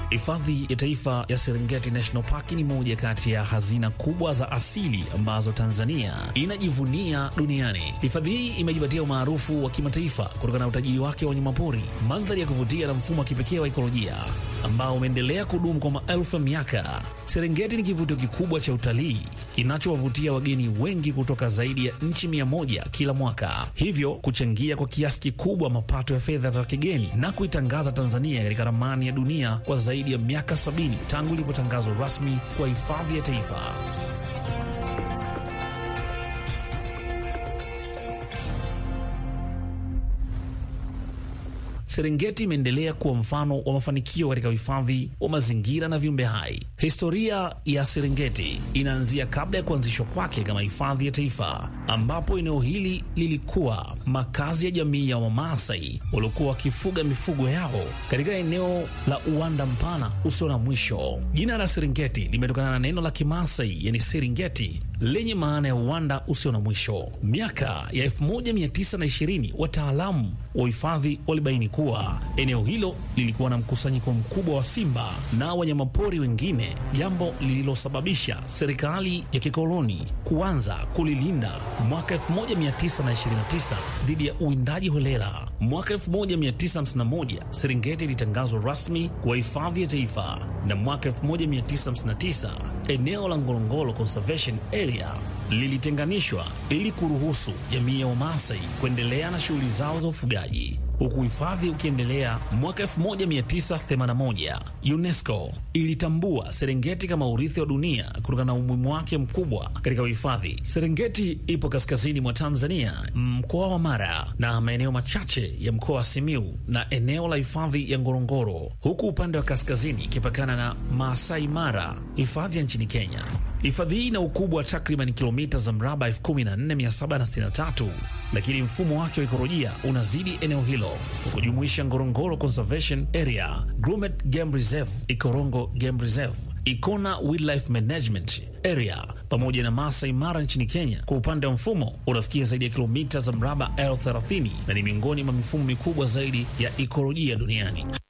Hifadhi ya Taifa ya Serengeti National Park ni moja kati ya hazina kubwa za asili ambazo Tanzania inajivunia duniani. Hifadhi hii imejipatia umaarufu wa kimataifa kutokana na utajiri wake wa wanyamapori, mandhari ya kuvutia na mfumo wa kipekee wa ikolojia ambao umeendelea kudumu kwa maelfu ya miaka. Serengeti ni kivutio kikubwa cha utalii kinachowavutia wageni wengi kutoka zaidi ya nchi mia moja kila mwaka, hivyo kuchangia kwa kiasi kikubwa mapato ya fedha za kigeni na kuitangaza Tanzania katika ramani ya dunia kwa zaidi ya miaka sabini tangu ilipotangazwa rasmi kwa hifadhi ya taifa. Serengeti imeendelea kuwa mfano wa mafanikio katika uhifadhi wa mazingira na viumbe hai. Historia ya Serengeti inaanzia kabla ya kuanzishwa kwake kama hifadhi ya taifa, ambapo eneo hili lilikuwa makazi ya jamii ya Wamaasai waliokuwa wakifuga mifugo yao katika eneo la uwanda mpana usio na mwisho. Jina la Serengeti limetokana na neno la Kimaasai yani Seringeti lenye maana ya uwanda usio na mwisho. Miaka ya 1920 wataalamu wa uhifadhi walibaini kuwa eneo hilo lilikuwa na mkusanyiko mkubwa wa simba na wanyamapori wengine, jambo lililosababisha serikali ya kikoloni kuanza kulilinda mwaka 1929 dhidi ya uwindaji holela. Mwaka 1951 Serengeti ilitangazwa rasmi kwa hifadhi ya taifa, na mwaka 1959 eneo la Ngorongoro Conservation Area lilitenganishwa ili kuruhusu jamii ya Wamaasai kuendelea na shughuli zao za ufugaji huku hifadhi ukiendelea. Mwaka 1981 UNESCO ilitambua Serengeti kama urithi wa dunia kutokana na umuhimu wake mkubwa katika uhifadhi. Serengeti ipo kaskazini mwa Tanzania, mkoa wa Mara na maeneo machache ya mkoa wa Simiu na eneo la hifadhi ya Ngorongoro, huku upande wa kaskazini ikipakana na Maasai Mara, hifadhi ya nchini Kenya. Hifadhi hii ina ukubwa wa takriban kilomita za mraba 14763 lakini mfumo wake wa ikolojia unazidi eneo hilo kwa kujumuisha Ngorongoro Conservation Area, Grumeti Game Reserve, Ikorongo Game Reserve, Ikona Wildlife Management Area pamoja na Masai Mara nchini Kenya. Kwa upande wa mfumo unafikia zaidi ya kilomita za mraba elfu thelathini na ni miongoni mwa mifumo mikubwa zaidi ya ikolojia duniani.